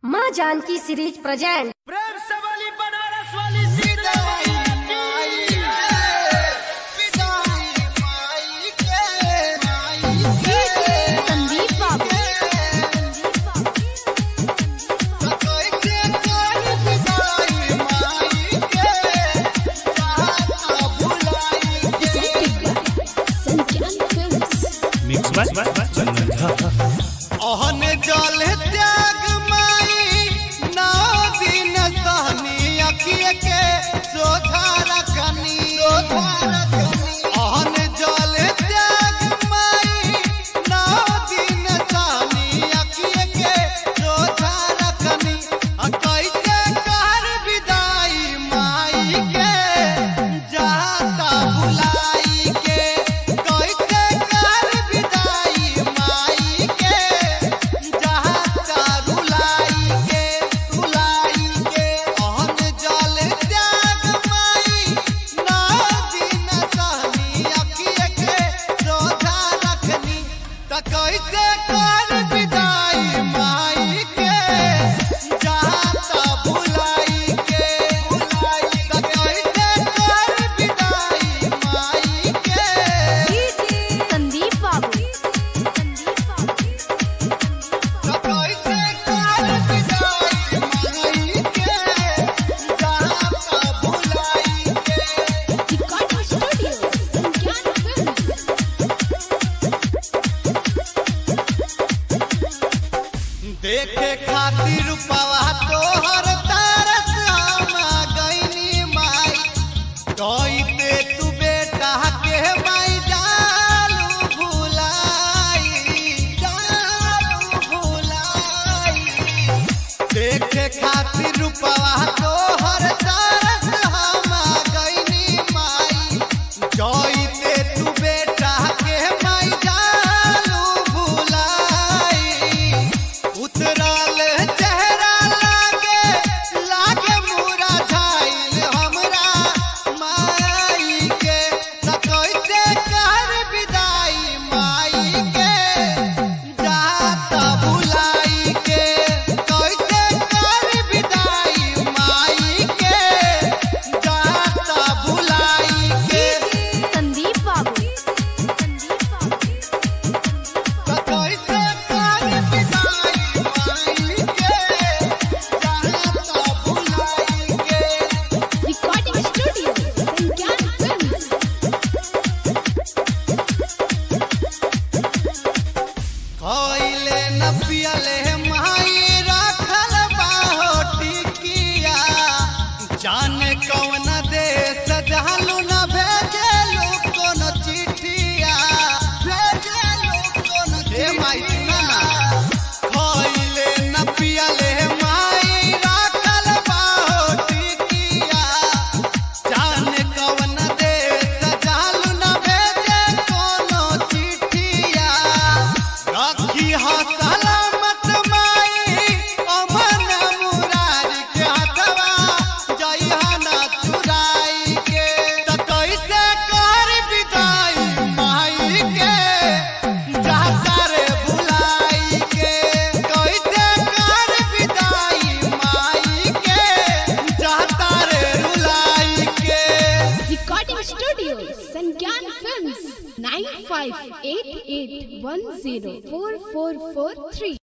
माँ Janaki series present प्रेम से वाली बनारस वाली सीता संदीप बाबू मिक्स बाय चंदन झा ओहन जल त्याग माई नौ दिन सहनी अखिए के सोझा रखनी ओहन जल त्याग माई नौ दिन सहनी अखिए के सोझा रखनी आ कैसे कर विदाई माई के जाता बुलाई के कैसे कर विदाई माई के जाता रुलाई के रुलाई के ओहन जल त्याग माई नौ दिन सहनी अखिए के सोझा रखनी त कैसे कर विदाई माई के जाता बुलाई के बुलाई त कैसे कर विदाई माई के संदीप बाबू त कैसे कर विदाई माई के जाता बुलाई के देखे खातिर पवा तोहर तरस हम गईनी माई कहते तू बेटा के माई जालू भुलाई जालू भुलाई देखे खातिर पवा तोहर तरस हम गईनी माई कहते तू बेटा के माई जालू भुलाई उतरल चेहरा लागे लागे मुरा झाइल हमरा माई के त कैसे कर विदाई माई के जाता बुलाई के कैसे कर विदाई माई के जाता बुलाई के संदीप बाबू त कैसे कर विदाई माई के जाता बुलाई के रिकॉर्डिंग स्टूडियो संज्ञान फिल्म्स खइले न पियले माई रखल बाहो टिकिया जाने कौन देश जहलू न भेजलू कोन चिठिया भेजलू कोन हे माई सुना ना खइले न पियले माई रखल बाहो टिकिया जाने कौन देश जहलू न भेजे कोनो चिठिया रखी हा सलामत माई अमन मुरारी के हथवा जइहा ना चुराई के त कैसे कर विदाई माई के जाता रे बुलाई के कैसे कर विदाई माई के जाता रे रुलाई के recording studio Sangyan films nine five eight eight one zero four four four three